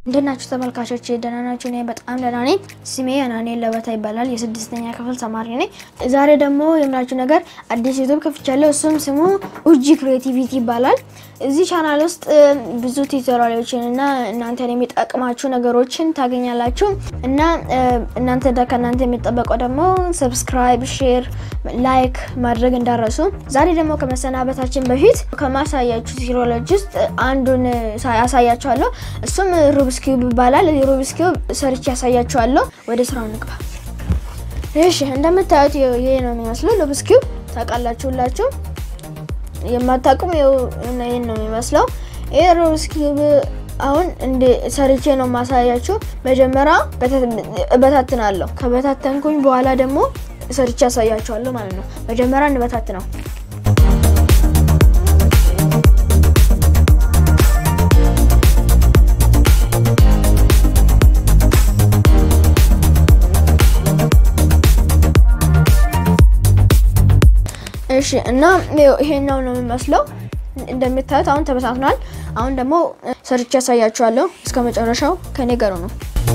እንደናችሁ ተመልካቾች ደህና ናችሁ? እኔ በጣም ደህና ነኝ። ስሜ አናኔ ለበታ ይባላል። የስድስተኛ ክፍል ተማሪ ነኝ። ዛሬ ደግሞ የምላችሁ ነገር አዲስ ዩቱብ ከፍቻለሁ። እሱም ስሙ ኡጂ ክሬቲቪቲ ይባላል። እዚህ ቻናል ውስጥ ብዙ ቱቶሪያሎችን እና እናንተን የሚጠቅማችሁ ነገሮችን ታገኛላችሁ እና እናንተ ከእናንተ የሚጠበቀው ደግሞ ሰብስክራይብ፣ ሼር፣ ላይክ ማድረግ እንዳረሱ። ዛሬ ደግሞ ከመሰናበታችን በፊት ከማሳያችሁ ቱቶሪያሎች ውስጥ አንዱን ያሳያችኋለሁ። እሱም ሩብስ ኪዩብ ይባላል። ሩብስ ኪዩብ ሰርች ያሳያችኋለሁ። ወደ ስራው እንግባ። እሺ እንደምታዩት ይሄ ነው የሚመስለው ሩብስ ኪዩብ ታውቃላችሁ ሁላችሁ የማታውቁም ይሄን ነው የሚመስለው። ይሄ ሩብስ ኪዩብ አሁን እንደ ሰርቼ ነው ማሳያችሁ። መጀመሪያ እበታትናለሁ። ከበታተንኩኝ በኋላ ደግሞ ሰርቼ ያሳያችኋለሁ ማለት ነው። መጀመሪያ እንበታት ነው። እሺ እና ይሄኛው ነው የሚመስለው። እንደምታዩት አሁን ተበታትኗል። አሁን ደግሞ ሰርቼ ያሳያችኋለሁ። እስከ መጨረሻው ከኔ ጋር ነው።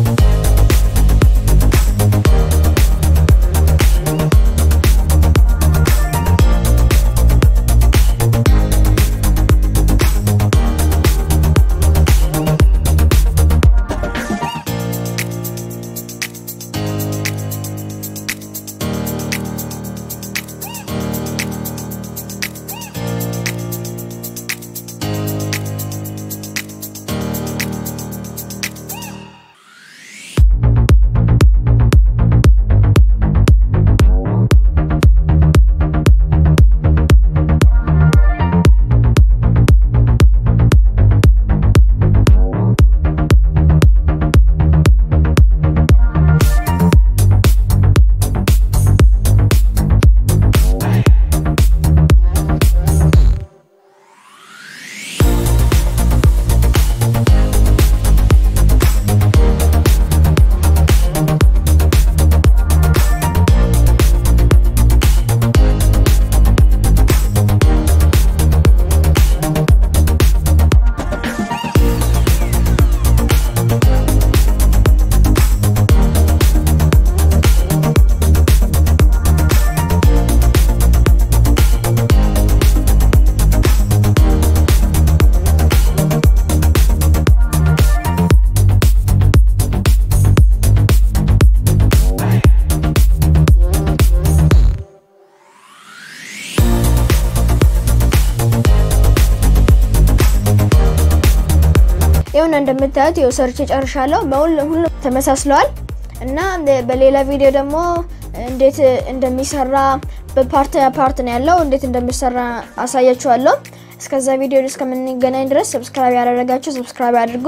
ይሁን እንደምታዩት ይኸው ሰርቼ ጨርሻለሁ። በሁሉም ተመሳስለዋል እና በሌላ ቪዲዮ ደግሞ እንዴት እንደሚሰራ በፓርት ፓርት ነው ያለው እንዴት እንደሚሰራ አሳያችኋለሁ። እስከዛ ቪዲዮ እስከምንገናኝ ድረስ ሰብስክራይብ ያደረጋችሁ ሰብስክራይብ አድርጉ።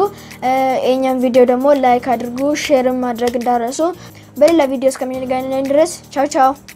የኛን ቪዲዮ ደግሞ ላይክ አድርጉ፣ ሼርም ማድረግ እንዳረሱ። በሌላ ቪዲዮ እስከምንገናኝ ድረስ ቻው ቻው።